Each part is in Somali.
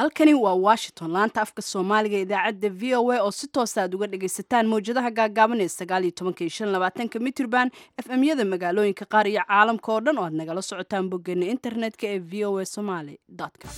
halkani waa washington laanta afka soomaaliga idaacadda v o a oo si toosa aad uga dhagaysataan mawjadaha gaagaaban ee sagaal iyo tobanka iyo shan labaatanka mitrban f m yada magaalooyinka qaar iyo caalamka oo dhan oo aad nagala socotaan boggeena internetka ee v o a somaly com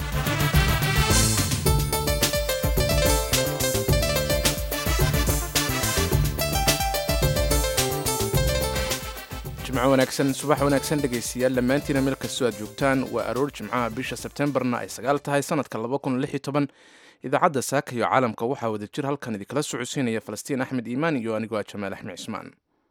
jimco wanaagsan subax wanaagsan dhegaystayaal dhammaantiina meel kastoo aad joogtaan waa aroor jimcaha bisha sebtembarna ay sagaal tahay sanadka idaacadda saaka iyo caalamka waxaa wada jir halkan idinkala socodsiinaya falastiin axmed iimaan iyo anigoo ah jamaal axmed cismaan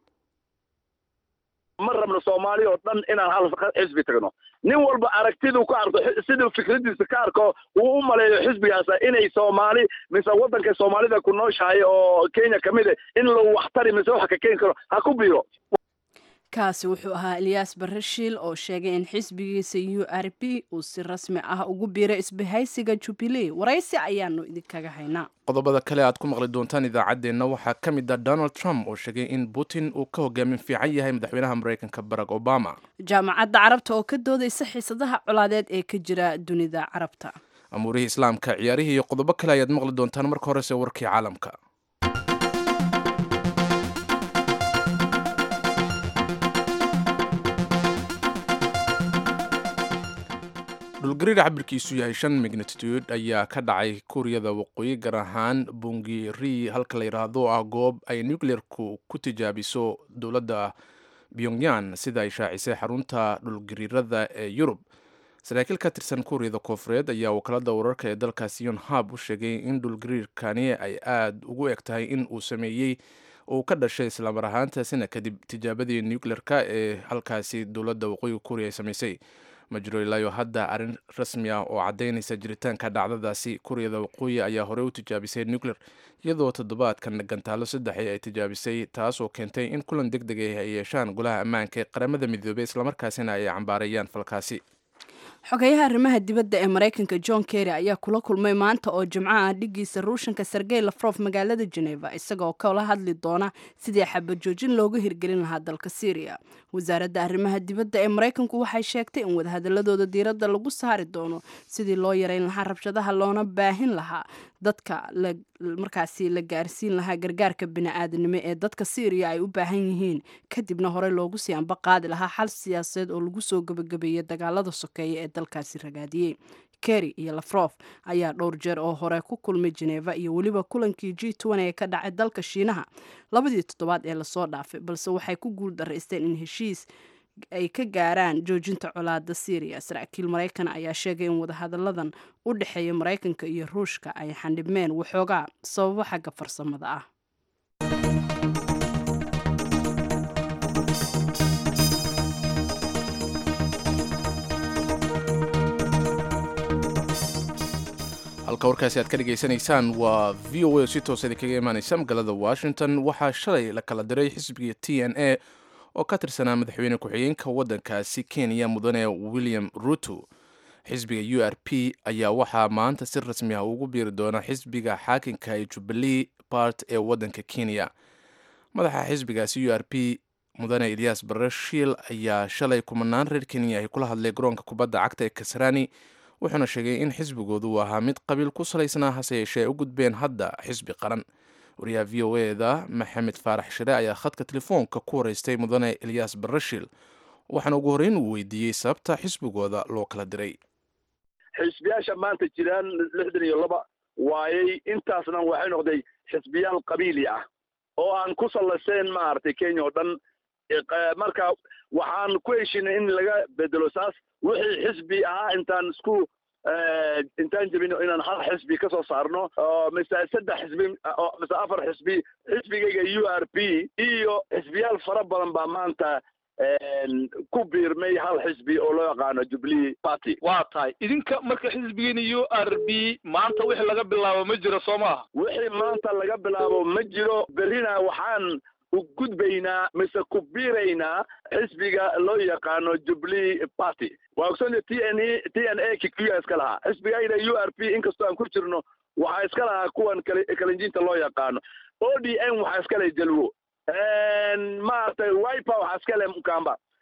ma rabno soomaali oo dhan inaan hal xisbi tagno nin walba aragtiduu ku arko siduu fikradiisa ka arko uu u maleeyo xisbigaasa inay soomaali mise waddanka soomaalida ku nooshahay oo kenya ka mid a in lagu waxtari mise wax ka keeni karo ha ku biiro kaasi wuxuu ahaa eliyas barashiil oo sheegay in xisbigiisa u r b uu si rasmi ah ugu biiray isbahaysiga jubilee waraysi ayaanu idinkaga haynaa qodobada kale aad ku maqli doontaan idaacaddeenna waxaa ka mid ah donald trump oo sheegay in putin uu ka hogaamin fiican yahay madaxweynaha maraykanka barack obama jaamacadda carabta oo ka doodaysa xiisadaha colaadeed ee ka jira dunida carabta amuurihii islaamka ciyaarihii iyo qodobo kale ayaad maqli doontaan marka horese warkii caalamka dhulgariir cabirkiisu yahay shan magnitude ayaa ka dhacay kuuriyada waqooyi gaar ahaan bungiri halka la yidhaahdo ah goob ay nucleerku ku tijaabiso dowladda pyongyan sida ay shaacisay xarunta dhulgariirada ee yurub saraakiil ka tirsan kuuriyada koofureed ayaa wakaalada wararka ee dalkaasi yonhab u sheegay in dhulgariirkani ay aada ugu eg tahay in uu sameeyey uu ka dhashay islamar ahaantaasina kadib tijaabadii nucleerka ee halkaasi dowladda waqooyiga kuuriya ay samaysay ma jiro ilaayo hadda arrin rasmi ah oo caddaynaysa jiritaanka dhacdadaasi kuuriyada waqooyi ayaa horey u tijaabisay nucleer iyadoo toddobaadkan gantaalo saddexi ay tijaabisay taasoo keentay in kulan deg deg ah ay yeeshaan golaha ammaanka ee qaramada midoobey islamarkaasina ay cambaarayaan falkaasi xogeyaha arrimaha dibadda ee maraykanka john kerry ayaa kula kulmay maanta oo jimco ah dhigiisa ruushanka sergey lafrof magaalada geneva isagoo kala hadli doona sidii xabajoojin looga hirgelin lahaa dalka syriya wasaaradda arrimaha dibadda ee maraykanku waxay sheegtay in wadahadaladooda diiradda lagu saari doono sidii loo yareyn lahaa rabshadaha loona baahin lahaa dadka markaasi la gaarsiin lahaa gargaarka bini-aadanimo ee dadka syriya ay u baahan yihiin kadibna horey loogu sii amba qaadi lahaa xal siyaasadeed oo lagu soo gebagabeeyey dagaalada sokeeya ee dalkaasi ragaadiyey kerry iyo lafrof ayaa dhowr jeer oo hore ku kulmay geneva iyo weliba kulankii g n ee ka dhacay dalka shiinaha labadii toddobaad ee lasoo dhaafay balse waxay ku guul daraysteen in heshiis ay ka gaaraan joojinta colaada syriya saraakiil maraykan ayaa sheegay in wadahadalladan u dhexeeya maraykanka iyo ruushka ay xandhibmeen waxoogaa sababo xagga farsamada ah halka warkaasi aad ka dhegaysanaysaan waa v o a si toosa idinkaga imaanaysa magaalada washington waxaa shalay la kala diray xisbiga t n a oo ka tirsanaa madaxweyne ku-xigeenka waddankaasi kenya mudane william ruto xisbiga u r p ayaa waxaa maanta si rasmi ah ugu biiri doona xisbiga xaakinka ee jubilee bart ee waddanka kenya madaxa xisbigaasi u r p mudane eliyas barashiil ayaa shalay kumanaan reer kenya ay kula hadlay garoonka kubadda cagta ee kasrani wuxuuna sheegay in xisbigoodu uu ahaa mid qabiil ku salaysnaa hase yeeshee ay u gudbeen hadda xisbi qaran wariyaha v o eda maxamed faarax shire ayaa khadka telefoonka ku wareystay mudane eliyas barashiil waxaana ugu horreyn uu weydiiyey sababta xisbigooda loo kala diray xisbiyaasha maanta jiraan lixdan iyo laba waayey intaasna waxay noqday xisbiyaal qabiili ah oo aan ku sallayseen maaragtay kenya oo dhan marka waxaan ku heshinay in laga bedelo saas wixii xisbi ahaa intaan isku intaan jebino inaan hal xisbi ka soo saarno mise saddex xisbi mise afar xisbi xisbigayga u r p iyo xisbiyaal fara badan baa maanta ku biirmay hal xisbi oo loo yaqaano jubilee party waa tahay idinka marka xisbigeena u r b maanta wixii laga bilaabo ma jiro soo maaha wixii maanta laga bilaabo ma jiro berrina waxaan u gudbaynaa mise ku biiraynaa xisbiga loo yaqaano jubilee party waa ogsoonta t n e t n a kikuya iska lahaa xisbigayna u r p inkastoo aan ku jirno waxaa iska lahaa kuwan kalinjiinta loo yaqaano o d m waxaa iska leh jalwo maaragtay wiper waxaa iska leh mukamba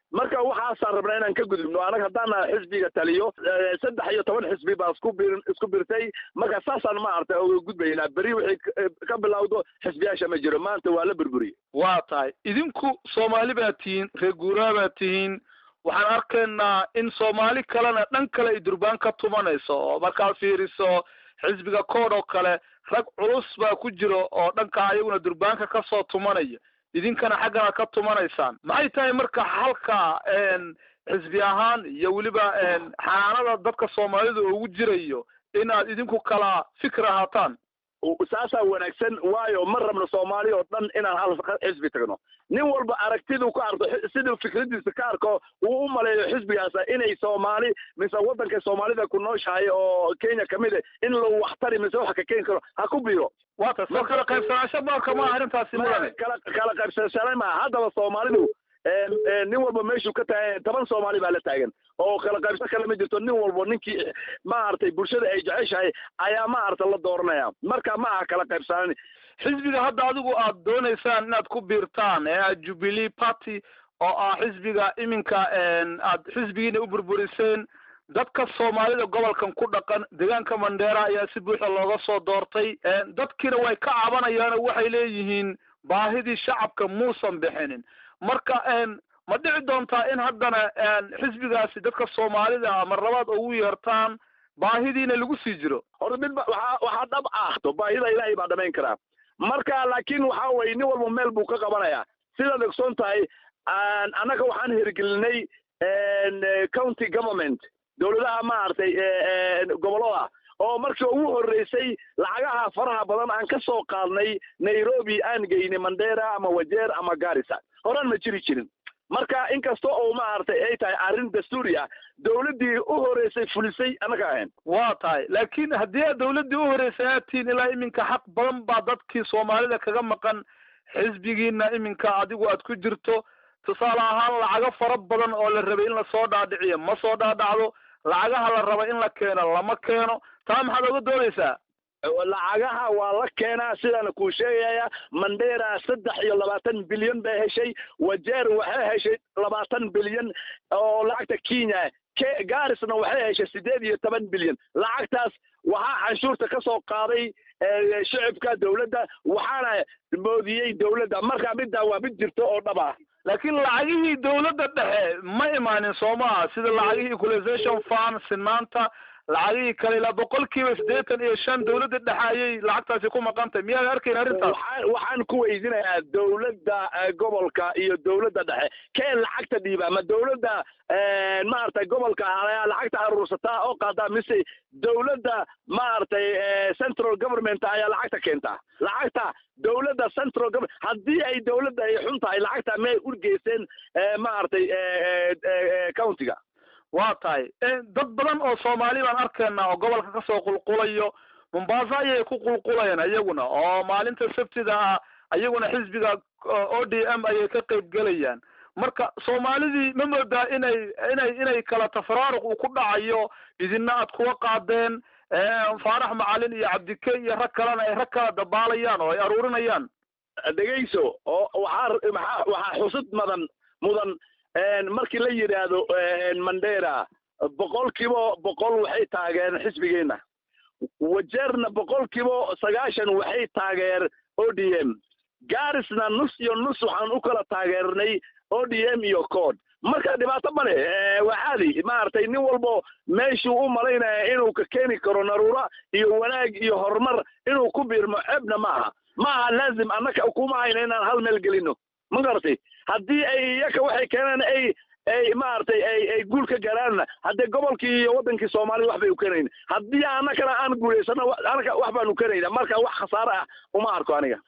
marka waxaasaan rabnaa inaan ka gudubno anaga haddaan xisbiga taliyo saddex iyo toban xisbi baa isku bir isku birtay marka saasaan maaragtay uga gudbaynaa beri wixii ka bilowdo xisbiyaasha ma jiro maanta waa la burburiyey waa tahay idinku soomaali baa tihiin reer guuraa baa tihiin waxaan arkaynaa in soomaali kalena dhan kale ay durbaan ka tumanayso oo markaad fiiriso xisbiga kood oo kale rag culus baa ku jiro oo dhanka ayaguna durbaanka kasoo tumanaya idinkana xaggana ka tumanaysaan maxay tahay marka halka xisbi ahaan iyo weliba xanaanada dadka soomaalida ugu jirayo inaad idinku kala fikir ahaataan saasaa wanaagsan waayo ma rabno soomaali oo dhan inaan hal xisbi tagno nin walba aragtiduu ka arko siduu fikradiisa ka arko uu u maleeyo xisbigaasa inay soomaali mise waddanka soomaalida ku nooshahay oo kenya kamid a in lagu waxtari mise wax ka keeni karo ha ku biro wata soo kala qaybsanaansho baalka ma arrintaasi mudane kala kala qaybsanashaana maaha haddaba soomaalidu nin walba meeshuu ka taagan toban soomaali baa la taagan oo kala qaybsan kale ma jirto nin walba ninkii maaragtay bulshada ay jeceshahay ayaa maaragta la dooranaya marka ma aha kala qaybsanaan xisbiga hadda adigu aad doonaysaan inaad ku biirtaan ee aad jubilee party oo ah xisbiga iminka aad xisbigiina u burburiseen dadka soomaalida gobolkan ku dhaqan deegaanka mandheera ayaa si buuxa looga soo doortay dadkiina way ka cabanayaanoo waxay leeyihiin baahidii shacabka muusan bixinin marka ma dhici doontaa in haddana xisbigaasi dadka soomaalida ama labaad ugu yeertaan baahidiina lagu sii jiro horta mid ba waxaa waxaa dhab ah to baahida ilaahay baa dhamayn karaa marka laakiin waxa weye nin walba meel buu ka qabanayaa sidaad ogsoon tahay annaga waxaan hirgelinay county government dowladaha maaragtay gobollada oo markii ugu horreysay lacagaha faraha badan aan ka soo qaadnay nairobi aan geynay mandera ama wajeer ama garissa horaan ma jiri jirin marka inkasta oo maaragtay ay tahay arrin dastuuri ah dowladdii u horreysay fulisay annaga ahayn waa tahay laakiin haddii aad dowladdii u horreysay aad tihiin ilaa iminka xaq badan baa dadkii soomaalida kaga maqan xisbigiina iminka adigu aad ku jirto tusaale ahaan lacago fara badan oo la rabay in lasoo dhaadhiciyo ma soo dhaadhacdo lacagaha la raba in la keeno lama keeno taa maxaad oga doodaysaa lacagaha waa la keenaa sidaana kuu sheegaya mandera saddex iyo labaatan bilyan bay heshay wajeer waxay heshay labaatan bilyan oo lacagta kenya garisna waxay heshay sideed iyo toban bilyan lacagtaas waxaa canshuurta ka soo qaaday shicibka dowladda waxaana moodiyey dowladda marka middaa waa mid jirto oo dhab ah laakiin lacagihii dowladda dhexe ma imaanin soo maha sida lacagihii equalization fund sinaanta lacagihii kale ilaa boqolkiiba siddeetan iyo shan dowladda dhexe ayay lacagtaasi ku maqantay miyaad arkayn arrintaas waxaan waxaan ku weydinayaa dowladda gobolka iyo dowladda dhexe kee lacagta dhiiba ma dowladda maaragtay gobolka ayaa lacagta aruursataa oo qaadaa mise dowladda maaragtay central government ayaa lacagta keentaa lacagta dowladda central government haddii ay dowladda ay xun tahay lacagta may urgeyseen maaragtay countiga waa tahay dad badan oo soomaali baan arkaynaa oo gobolka kasoo qulqulayo mombasa ayay ku qulqulayaan iyaguna oo maalinta sabtida ah iyaguna xisbiga o d m ayay ka qayb gelayaan marka soomaalidii ma moodaa inay inay inay kala tafaraaruq uu ku dhacayo idina aad kuwa qaadeen faarax macalin iyo cabdike iyo rag kalena ay rag kala dabaalayaan oo ay aruurinayaan dhegayso oo waxaa maxaa waxaa xusid madan mudan markii la yidhaahdo mandera boqolkiiba boqol waxay taageereen xisbigeenna wajeerna boqolkiiba sagaashan waxay taageer o d m garisna nus iyo nus waxaan u kala taageernay o d m iyo cod marka dhibaato male waa caadi maaragtay nin walbo meeshuu u malaynaya inuu ka keeni karo naruura iyo wanaag iyo horumar inuu ku biirmo ceebna maaha maaha laazim annaka kuma hayna inaan hal meel gelino ma garatay haddii ay iyaka waxay keenaan ay ay maaragtay ay ay guul ka garaanna haddee gobolkii iyo waddankii soomaalida wax bay u keenayn haddii annakana aan guulaysano annaka wax baanu keenayna marka wax khasaare ah uma arko aniga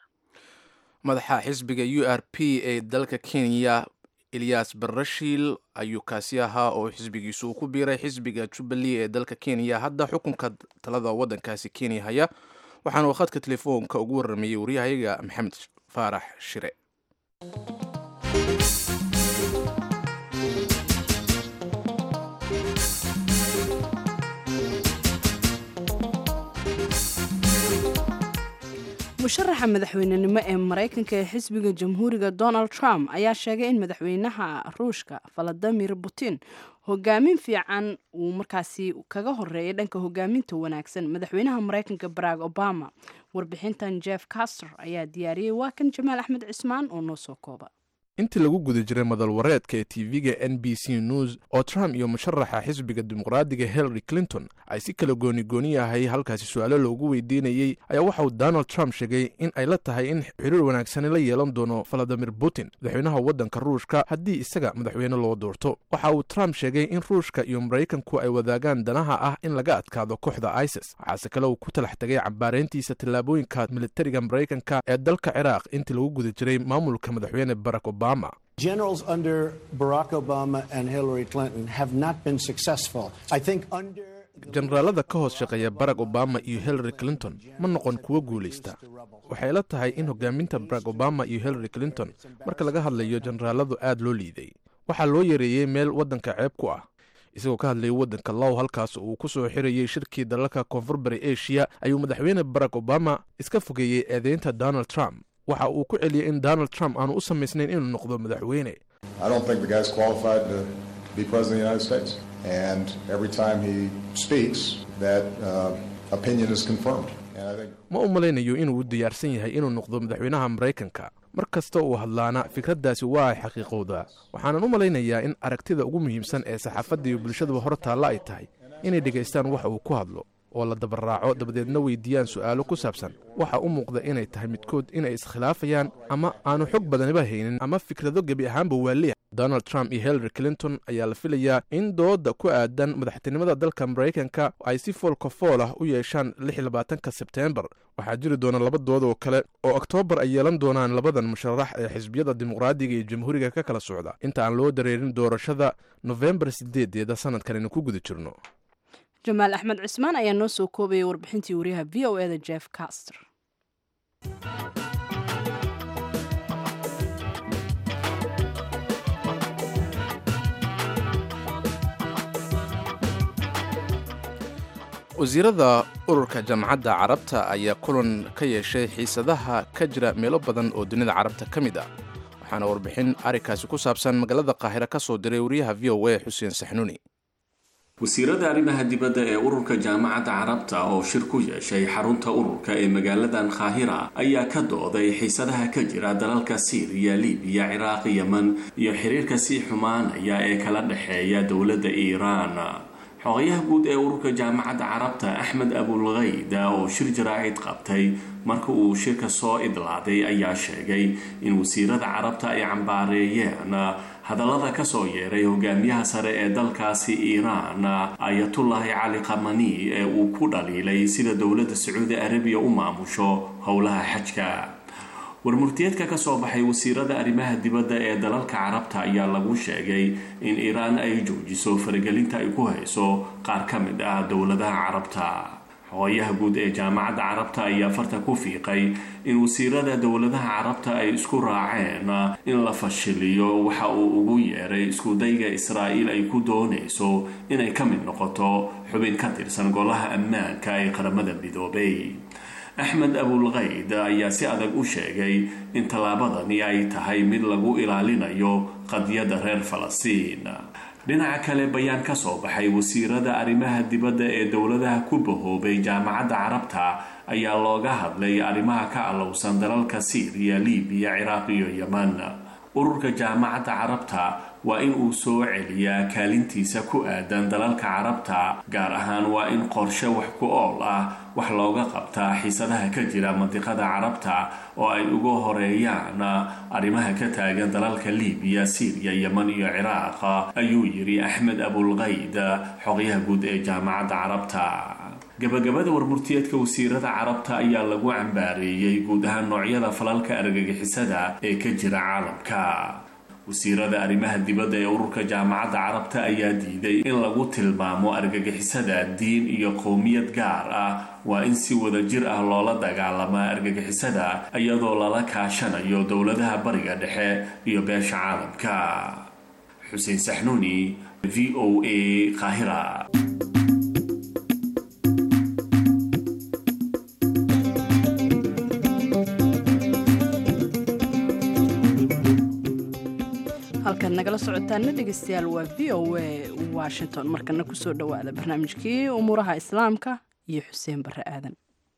madaxa xisbiga u r p ee dalka kenya eliyas barashiil ayuu kaasi ahaa oo xisbigiisu uu ku biiray xisbiga jubbalee ee dalka kenya hadda xukunka talada waddankaasi kenya haya waxaana uu khadka telefoonka ugu warramayey waryahayaga maxamed faarax shire musharaxa madaxweynenimo ee maraykanka ee xisbiga jamhuuriga donald trump ayaa sheegay in madaxweynaha ruushka valadimir putin hogaamin fiican uu markaasi kaga horeeyay dhanka hogaaminta wanaagsan madaxweynaha maraykanka barack obama warbixintan jeff caster ayaa diyaariyey waa kan jamaal axmed cismaan oo noo soo kooba intii lagu guda jiray madal wareedka ee tv-ga n b c news oo trump iyo musharaxa xisbiga dimuqraadiga hillary clinton ay si kala gooni-gooni yahay halkaasi su-aalo loogu weydiinayey ayaa waxa uu donald trump sheegay in ay la tahay in xiriir wanaagsani la yeelan doono valadimir putin madaxweynaha waddanka ruushka haddii isaga madaxweyne loo doorto waxa uu trump sheegay in ruushka iyo maraykanku ay wadaagaan danaha ah in laga adkaado kooxda isis waxaase kale uu ku talax tegay cambaarayntiisa tallaabooyinka militariga maraykanka ee dalka ciraaq intii lagu guda jiray maamulka madaxweyne barack obama Generals under Barack Obama and Hillary Clinton have not been successful. I think under jenaraalada ka hoos shaqeeya barack obama iyo hillary clinton ma noqon kuwo guulaysta waxay la tahay in hogaaminta barack obama iyo hillary clinton marka laga hadlayo jenaraaladu aad loo liiday waxaa loo yareeyey meel waddanka ceeb ku ah isagoo ka hadlayay waddanka low halkaas uu ku soo xirayey shirkii dalalka koonfur bari asia ayuu madaxweyne barack obama iska fogeeyey eedeynta donald trump waxa uu ku celiyey in donald trump aanu u samaysnayn inuu noqdo madaxweyne I don't think the guy's qualified to be president of the United States. And every time he speaks, that uh, opinion is confirmed. And I think ma u malaynayo inuu u diyaarsan yahay inuu noqdo madaxweynaha maraykanka mar kasta uu hadlaana fikraddaasi waa ay xaqiiqowdaa waxaanan u malaynayaa in aragtida ugu muhiimsan ee saxaafadda iyo bulshadaba hor taalla ay tahay inay dhegaystaan waxa uu ku hadlo oo la dabaraaco dabadeedna weydiiyaan su'aalo ku saabsan waxa u muuqda inay tahay midkood inay iskhilaafayaan ama aanu xog badaniba haynin ama fikrado gebi ahaanba waaliya donald trump iyo hillary clinton ayaa la filayaa in dooda ku aadan madaxtinimada dalka maraykanka ay si foolka fool ah u yeeshaan ka sebteembar waxaa jiri doona laba dood oo kale oo oktoobar ay yeelan doonaan labadan musharax ee xisbiyada dimuqraadiga iyo jamhuuriga ka kala socda inta aan loo dareerin doorashada nofembar sideedeeda sanadkan aynu ku guda jirno jamaal axmed cismaan ayaa noo soo koobayay warbixintii wariyaha v o eda jeff caster wasiirada ururka jaamacadda carabta ayaa kulan ka yeeshay xiisadaha ka jira meelo badan oo dunida carabta ka mid ah waxaana warbixin arrinkaasi ku saabsan magaalada qaahira ka soo diray wariyaha v o a xuseen saxnuuni wasiirada arrimaha dibadda ee ururka jaamacadda carabta oo shir ku yeeshay xarunta ururka ee magaaladan kaahira ayaa ka dooday xiisadaha ka jira dalalka siiriya libiya ciraaq yeman iyo xiriirka sii xumaanaya ee kala dhexeeya dowladda iiraan xogayaha guud ee ururka jaamacadda carabta axmed abulkayda oo shir jaraa'id qabtay marka uu shirka soo idlaaday ayaa sheegay in wasiirada carabta ay cambaareeyeen hadallada kasoo yeeray hogaamiyaha sare ee dalkaasi iiraan ayatullaahi cali kamani ee uu ku dhaliilay sida dowladda sacuudi arabiya u maamusho howlaha xajka warmurtiyeedka ka soo baxay wasiirada arrimaha dibadda ee dalalka carabta ayaa lagu sheegay in iiraan ay joojiso faragelinta ay ku hayso qaar ka mid ah dowladaha carabta xogayaha guud ee jaamacadda carabta ayaa farta ku fiiqay in wasiirada dowladaha carabta ay isku raaceen in la fashiliyo waxa uu ugu yeeray iskudayga israa'iil ay ku doonayso inay ka mid noqoto xubin ka tirsan golaha ammaanka ee qaramada midoobay axmed abulkayd ayaa si adag u sheegay in tallaabadani ay tahay mid lagu ilaalinayo qadiyadda reer falastiin dhinaca kale bayaan ka soo baxay wasiirada arrimaha dibadda ee dowladaha ku bahoobay jaamacadda carabta ayaa looga hadlay arrimaha ka allowsan dalalka siiriya libiya ciraaq iyo yeman ururka jaamacadda carabta waa in uu soo celiyaa kaalintiisa ku aadan dalalka carabta gaar ahaan waa in qorshe wax ku ool ah wax looga qabtaa xiisadaha ka jira mandiqada carabta oo ay uga horeeyaan arrimaha ka taagan dalalka libiya siiriya yeman iyo ciraaq ayuu yidhi axmed abulkayd xoqyaha guud ee jaamacadda carabta gabagabada warmurtiyeedka wasiirada carabta ayaa lagu cambaareeyey guud ahaan noocyada falalka argagixisada ee ka jira caalamka wasiirada arrimaha dibadda ee ururka jaamacadda carabta ayaa diiday in lagu tilmaamo argagixisada diin iyo qowmiyad gaar ah waa in si wada jir ah loola dagaalamaa argagixisada iyadoo lala kaashanayo dowladaha bariga dhexe iyo beesha caalamka xuseen saxnuuni v o a qaahira nagala socotaana dhegeystayaal waa v o a washington markana kusoo dhowaada barnaamijkii umuuraha islaamka iyo xuseen bare aadan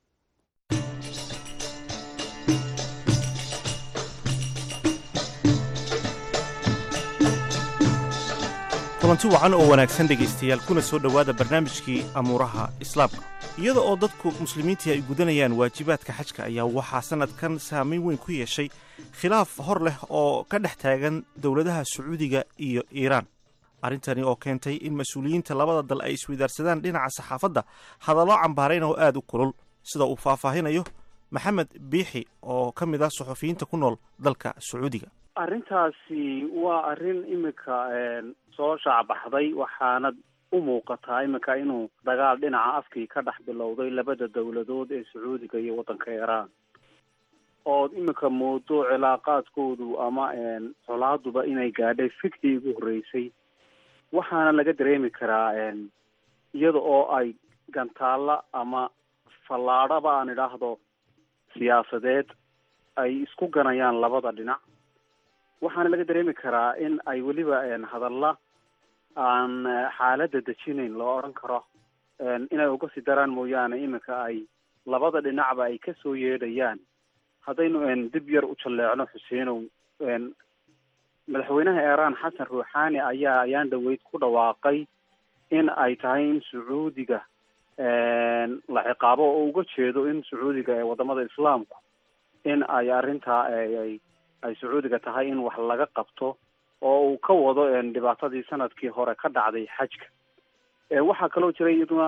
kulanti wacan oo wanaagsan dhegaystayaal kuna soo dhowaada barnaamijkii amuuraha islaamka iyada oo dadku muslimiintii ay gudanayaan waajibaadka xajka ayaa waxaa sannadkan saamayn weyn ku yeeshay khilaaf hor leh oo ka dhex taagan dowladaha sacuudiga iyo iiraan arrintani oo keentay in mas-uuliyiinta labada dal ay isweydaarsadaan dhinaca saxaafadda hadallo cambaarayn oo aad u kulul sida uu faahfaahinayo maxamed biixi oo ka mid ah suxufiyiinta ku nool dalka sacuudiga arrintaasi waa arrin iminka soo shaacbaxday waxaana u muuqataa iminka inuu dagaal dhinaca afkii ka dhex bilowday labada dowladood ee sacuudiga iyo waddanka iiraan ood iminka moodo cilaaqaadkoodu ama colaaduba inay gaadhay fikdii ugu horreysay waxaana laga dareemi karaa iyada oo ay gantaalla ama fallaadhaba aan idhaahdo siyaasadeed ay isku ganayaan labada dhinac waxaana laga dareemi karaa in ay weliba hadalla aan xaaladda dejinayn loo odhan karo inay uga sii daraan mooyaane iminka ay labada dhinacba ay ka soo yeedhayaan haddaynu dib yar u jalleecno xuseenow madaxweynaha iiraan xasan ruuxaani ayaa ayaan dhaweyd ku dhawaaqay in ay tahay in sacuudiga la ciqaabo oo uga jeedo in sacuudiga ee wadamada islaamku in ay arrintaa ay ay sacuudiga tahay in wax laga qabto oo uu ka wado dhibaatadii sanadkii hore ka dhacday xajka waxaa kaloo jiray iyaduna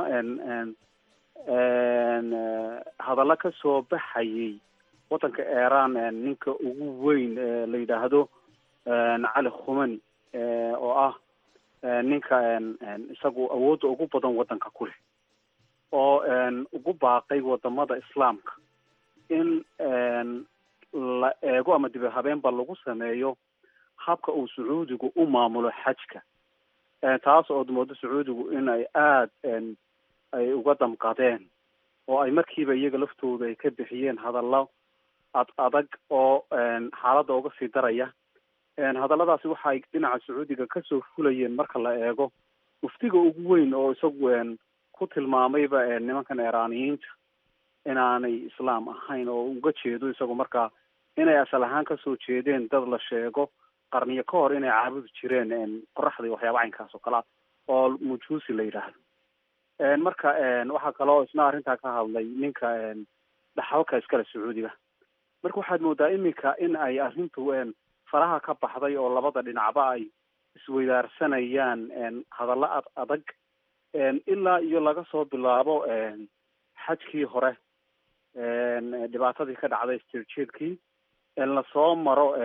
hadallo ka soo baxayay waddanka iiraan ninka ugu weyn la yidhaahdo cali khumani oo ah ninka isagu awoodda ugu badan waddanka ku leh oo ugu baaqay wadamada islaamka in la eego ama dib habeenba lagu sameeyo habka uu sacuudigu u maamulo xajka taas ood moodo sacuudigu in ay aada ay uga damqadeen oo ay markiiba iyaga laftooda ay ka bixiyeen hadallo ad adag oo xaaladda uga sii daraya hadalladaasi waxa ay dhinaca sacuudiga kasoo fulayeen marka la eego muftiga ugu weyn oo isagu ku tilmaamayba nimankan iiraaniyiinta inaanay islaam ahayn oo uga jeedo isagu markaa inay asal ahaan kasoo jeedeen dad la sheego qarniyo ka hor inay caabudi jireen qoraxda iyo waxyaaba caynkaas oo kale ah oo mujuusi la yidhaahdo marka waxaa kaloo isna arrintaa ka hadlay ninka dhaxalka iskale sacuudiga marka waxaad moodaa iminka in ay arrintu faraha ka baxday oo labada dhinacba ay isweydaarsanayaan hadallo ad adag ilaa iyo laga soo bilaabo xajkii hore dhibaatadii ka dhacday stirjeedkii lasoo maro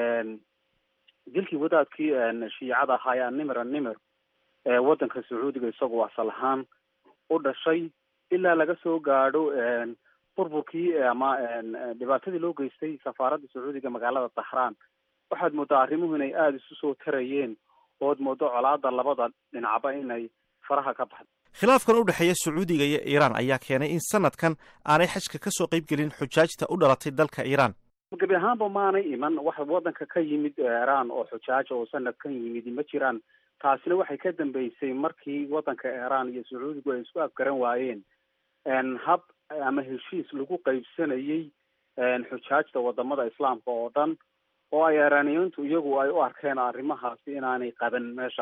dilkii wadaadkii shiicada ahaa animir animir waddanka sacuudiga isagoo asal ahaan u dhashay ilaa laga soo gaadho burburkii ama dhibaatadii loo geystay safaaradda sacuudiga magaalada dahraan waxaad moodaa arrimuhu inay aada isu soo tarayeen ood moodo colaada labada dhinacba inay faraha ka baxdo khilaafkan u dhexeeya sacuudiga iyo iiraan ayaa keenay in sanadkan aanay xajka ka soo qayb gelin xujaajta u dhalatay dalka iiraan gebi ahaanba maanay iman wax waddanka ka yimid iiraan oo xujaaja oo sanadkan yimid ma jiraan taasina waxay ka dambeysay markii waddanka iiraan iyo sacuudigu ay isku afgaran waayeen hab ama heshiis lagu qaybsanayay xujaajta wadamada islaamka oo dhan oo ay iiraaniyiintu iyagu ay u arkeen arrimahaasi inaanay qaban meesha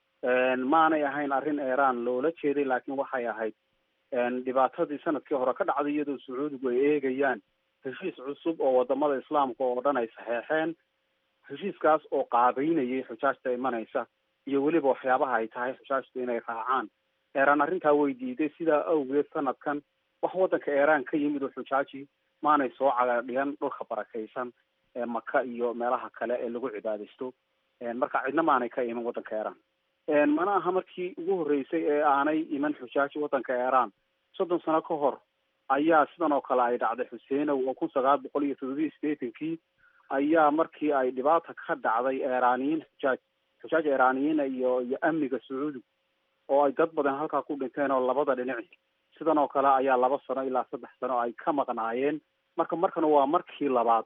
maanay ahayn arrin iiraan loola jeeday laakiin waxay ahayd dhibaatadii sanadkii hore ka dhacday iyadoo sacuudigu ay eegayaan heshiis cusub oo wadamada islaamka oo dhan ay saxeexeen heshiiskaas oo qaabeynayay xujaajta imanaysa iyo weliba waxyaabaha ay tahay xujaajtu inay raacaan iiraan arrintaa way diiday sidaa awgeed sanadkan wax waddanka iiraan ka yimid oo xujaaji maanay soo cagadhigan dhulka barakaysan ee maka iyo meelaha kale ee lagu cibaadaysto marka cidna maanay ka iman waddanka iiraan mana aha markii ugu horreysay ee aanay iman xujaaji waddanka iiraan soddon sano ka hor ayaa sidan oo kale ay dhacday xuseenow oo kun sagaal boqol iyo toddobiyi sideetankii ayaa markii ay dhibaata ka dhacday iiraaniyiin xujaaj xujaaj iiraaniyiina iyo iyo amniga sacuudiga oo ay dad badan halkaa ku dhinteen oo labada dhinaci sidan oo kale ayaa laba sano ilaa saddex sano ay ka maqnaayeen marka markana waa markii labaad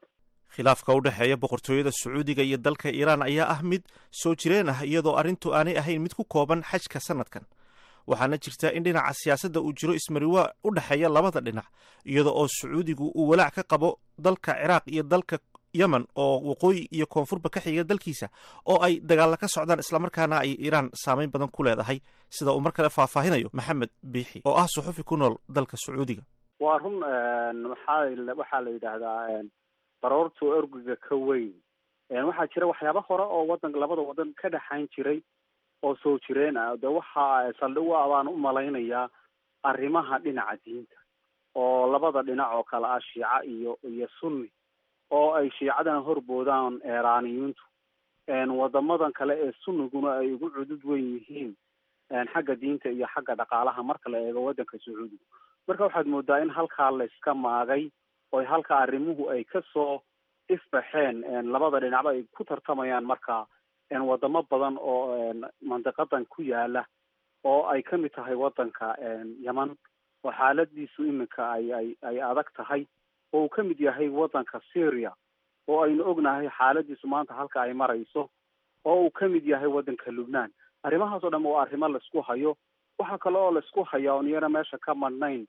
khilaafka u dhexeeya boqortooyada sacuudiga iyo dalka iiraan ayaa ah mid soo jireen ah iyadoo arrintu aanay ahayn mid ku kooban xajka sanadkan waxaana jirta in dhinaca siyaasadda uu jiro ismariwaa u dhexeeya labada dhinac iyada oo sacuudigu uu walaac ka qabo dalka ciraaq iyo dalka yemen oo waqooyi iyo koonfurba ka xiga dalkiisa oo ay dagaalla ka socdaan islamarkaana ay iiraan saameyn badan ku leedahay sida uu mar kale faahfaahinayo maxamed biixi oo ah suxufi ku nool dalka sacuudiga waa run maxaa waxaa la yidhaahdaa baroortu orgiga ka weyn waxaa jira waxyaaba hore oo wadan labada wadan ka dhexayn jiray oo soo jireen ah de waxa saldhig u ah baan u malaynayaa arrimaha dhinaca diinta oo labada dhinac oo kale ah shiica iyo iyo sunni oo ay shiicadana horboodaan eraaniyintu wadamadan kale ee sunniguna ay ugu cudud weyn yihiin xagga diinta iyo xagga dhaqaalaha marka la eego wadanka sacuudiga marka waxaad moodaa in halkaa la iska maagay oo halka arrimuhu ay kasoo ifbaxeen labada dhinacba ay ku tartamayaan marka wadamo badan oo mandiqadan ku yaala oo ay kamid tahay wadanka yeman oo xaaladiisu iminka ay ay ay adag tahay oo uu kamid yahay wadanka syria oo aynu ognahay xaaladiisu maanta halka ay marayso oo uu kamid yahay wadanka lubnaan arrimahaas oo dhan waa arrimo laisku hayo waxaa kale oo laisku hayaa oon iyana meesha ka madhnayn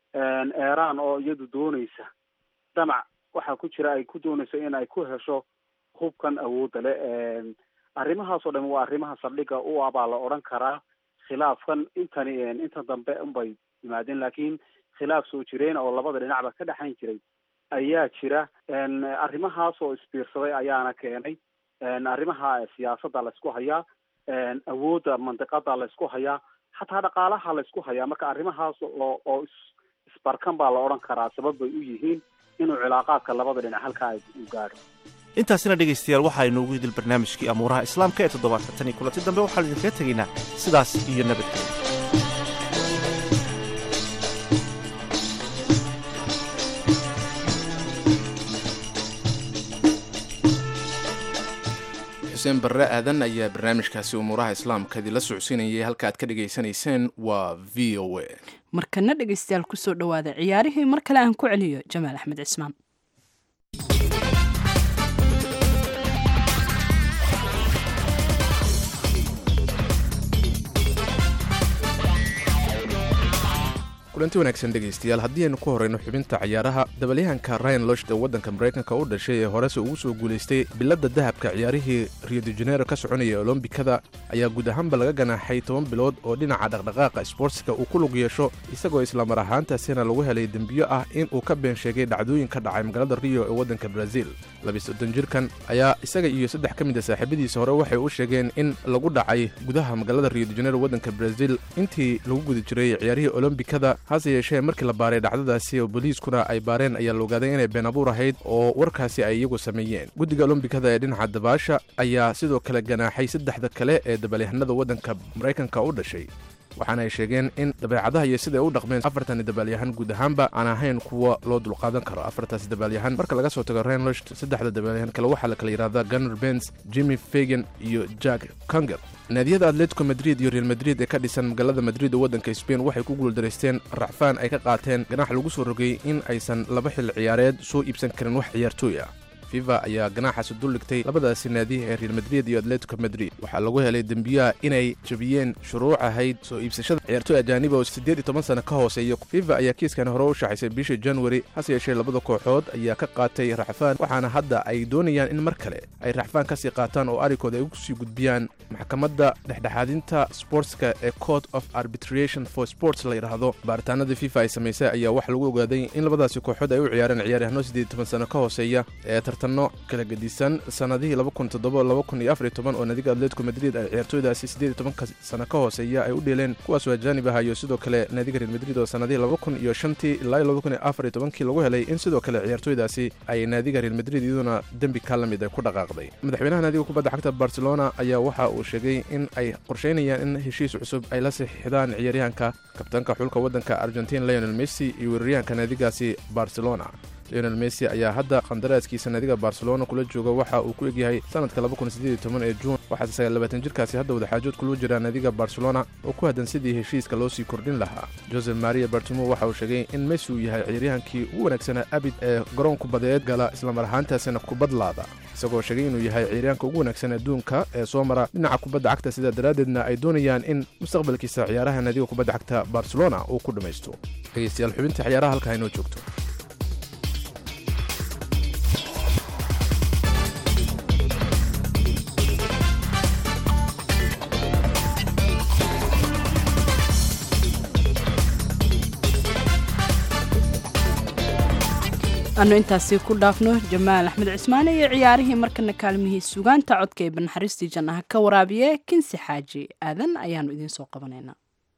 iran oo iyadu dooneysa damac waxaa ku jira ay ku dooneyso in ay ku hesho hubkan awoodda le arrimahaas oo dhan waa arrimaha saldhiga u ah baa la odhan karaa khilaafkan intani inta dambe unbay yimaadeen laakiin khilaaf soo jireen oo labada dhinacba ka dhexayn jiray ayaa jira arrimahaas oo isbiirsaday ayaana keenay arrimaha siyaasadda laysku hayaa awoodda mandiqada laysku hayaa xataa dhaqaalaha laysku hayaa marka arrimahaas oo oo isbarkan baa la odhan karaa sabab bay u yihiin inuu cilaaqaadka labada dhinac halkaa u gaadho intaasina dhegaystayaal waxaa inoogu idil barnaamijkii amuuraha islaamka ee toddobaadka tan iyo kulanti dambe waxaanu idinkaga tegaynaa sidaas iyo nabadgelya xuseen barre aadan ayaa barnaamijkaasi umuuraha islaamka idinla socodsiinayay halka aad ka dhegaysanayseen waa v o a markana dhegaystayaal kusoo dhowaada ciyaarihii mar kale aan ku celiyo jamaal axmed cismaan kulanti wanaagsan dhegaystayaal haddii aynu ku horrayno xubinta ciyaaraha dabalyahanka ryan losh ee waddanka maraykanka u dhashay ee horese ugu soo guulaystay biladda dahabka ciyaarihii rio de janeiro ka soconaya olombikada ayaa guud ahaanba laga ganaaxay toban bilood oo dhinaca dhaqdhaqaaqa sboortska uu ku lug yeesho isagoo islamar ahaantaasina lagu helay dembiyo ah in uu ka been sheegay dhacdooyin ka dhacay magaalada rio ee waddanka brazil labisoddon jirkan ayaa isaga iyo saddex ka mid a saaxiibadiisa hore waxay u sheegeen in lagu dhacay gudaha magaalada rio de janeiro waddanka brazil intii lagu guda jiray ciyaarihii olombikada hase yeeshee markii la baaray dhacdadaasi oo booliiskuna ay baareen ayaa la ogaaday inay been abuur ahayd oo warkaasi ay iyagu sameeyeen guddiga olombikada ee dhinaca dabaasha ayaa sidoo kale ganaaxay saddexda kale ee dabalyahanada waddanka maraykanka u dhashay waxaana ay sheegeen in dabeecadaha iyo siday u dhaqmeen afartani dabaalyahan guud ahaanba aan ahayn kuwa loo dulqaadan karo afartaasi dabaalyahan marka laga soo tago renlosh saddexda dabaalyahan kale waxaa la kala yidhahdaa gunner bens jimmy fagan iyo jack conger naadiyada atletico madrid iyo real madrid ee ka dhisan magaalada madrid oo waddanka sbain waxay ku guuldaraysteen racfaan ay ka qaateen ganax lagu soo rogay in aysan laba xil ciyaareed soo iibsan karin wax ciyaartooy ah fifa ayaa ganaaxaasi duldhigtay labadaasi naadi ee real madrid iyo atletico madrid waxaa lagu helay dembiyaha inay jabiyeen shuruuc ahayd soo iibsashada ciyaartooy ajaaniba oo siddeed iyo toban sano ka hooseeya fifa ayaa kiiskan hore u shaxaysay bishii januari hase yeeshee labada kooxood ayaa ka qaatay racfaan waxaana hadda ay doonayaan in mar kale ay racfaan ka sii qaataan oo arrinkooda ay ugu sii gudbiyaan maxkamadda dhexdhexaadinta sportska ee court of arbitration for sports la yidhaahdo baaritaanadii fifa ay samaysay ayaa waxaa lagu ogaaday in labadaasi kooxood ay u ciyaareen ciyaaryahanno siddeed iyo toban sano ka hooseeya ee tartanno kala gedisan sannadihii oo nadiga atletico madrid ay ciyaartooydaasi siddeed iyo tobanka sano ka hooseeya ay u dheeleen kuwaasoo ajaanib ah iyo sidoo kale naadiga real madrid oo sannadihii laba kun iyo shantii ilaa iyo laba kun iyo afar iyo tobankii lagu helay in sidoo kale ciyaartooydaasi ay naadiga real madrid iyaduna dembi ka la mid ay ku dhaqaaqday madaxweynaha naadiga kubadda cagta barcelona ayaa waxa uu sheegay in ay qorshaynayaan in heshiis cusub ay la saxiixdaan ciyaaryahanka kabtaanka xulka waddanka argentin leonel messi iyo weeraryahanka naadigaasi barcelona leonel messi ayaa hadda qandaraaskiisa naadiga barcelona kula jooga waxa uu ku egyahay sanadka ee juun waxaase sagaalabaatan jirkaasi hadda wadaxaajood kula jira naadiga barcelona oo ku haddan sidii heshiiska loo sii kordhin lahaa jose maria bartimo waxa uu sheegay in messi uu yahay ciyaaryahankii ugu wanaagsanaa abid ee garoon kubadeed gala islamar ahaantaasina kubadlaada isagoo sheegay inuu yahay ciyaaryahanka ugu wanaagsan adduunka ee soo mara dhinaca kubadda cagta sidaa daraaddeedna ay doonayaan in mustaqbalkiisa ciyaaraha naadiga kubadda cagta barcelona uu ku dhammaysto dhegeystayaal xubinta ciyaaraha halkaa inoo joogto anu intaasi ku dhaafno jamaal axmed cismaane iyo ciyaarihii markana kaalmihii sugaanta codka ee banaxariistii jannaha ka waraabiye kinsi xaaji aadan ayaanu idiin soo qabanaynaa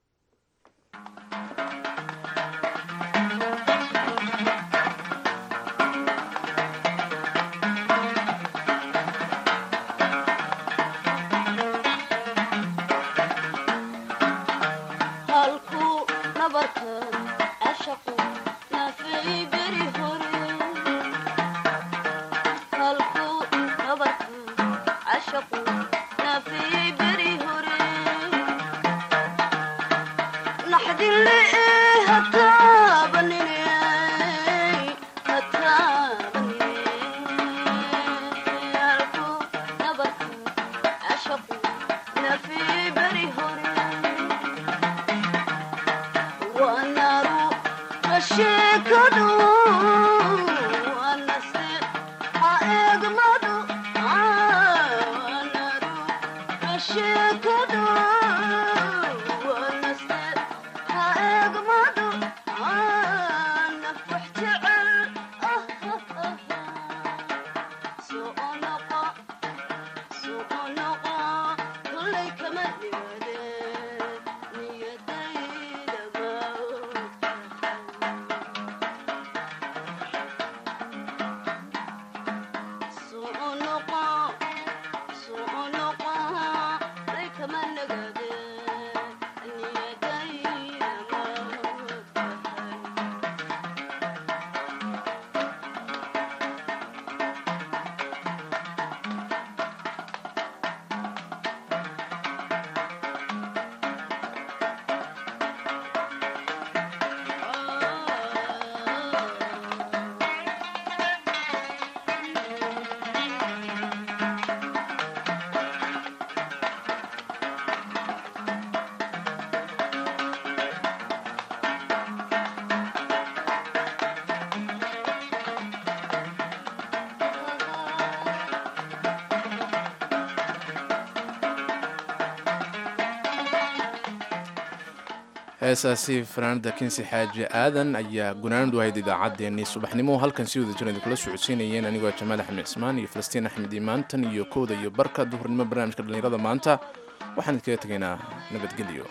heesaasi fanaanada kinsi xaaji aadan ayaa gunaanadu ahayd idaacaddeenii subaxnimo halkan si wada jir idinkula socodsiinayeen anigoo jamaal axmed cismaan iyo falastiin axmed imaantan iyo kowda iyo barka duhurnimo barnaamijka dhallinyarada maanta waxaan idinkaga tegaynaa nabadgelyo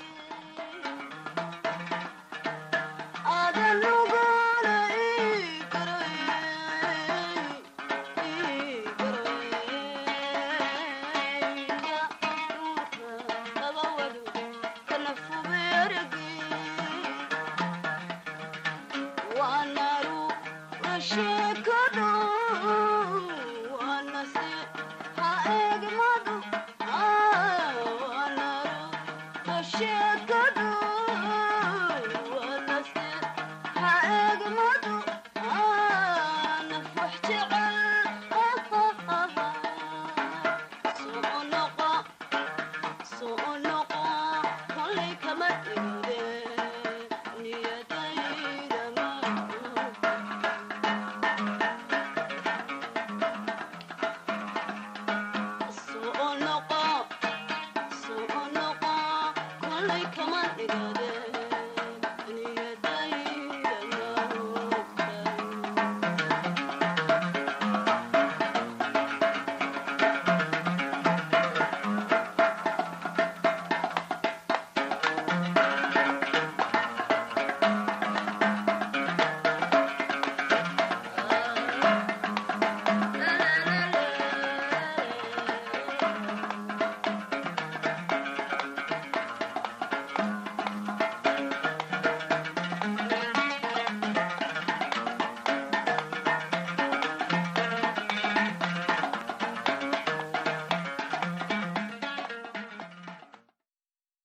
Come on,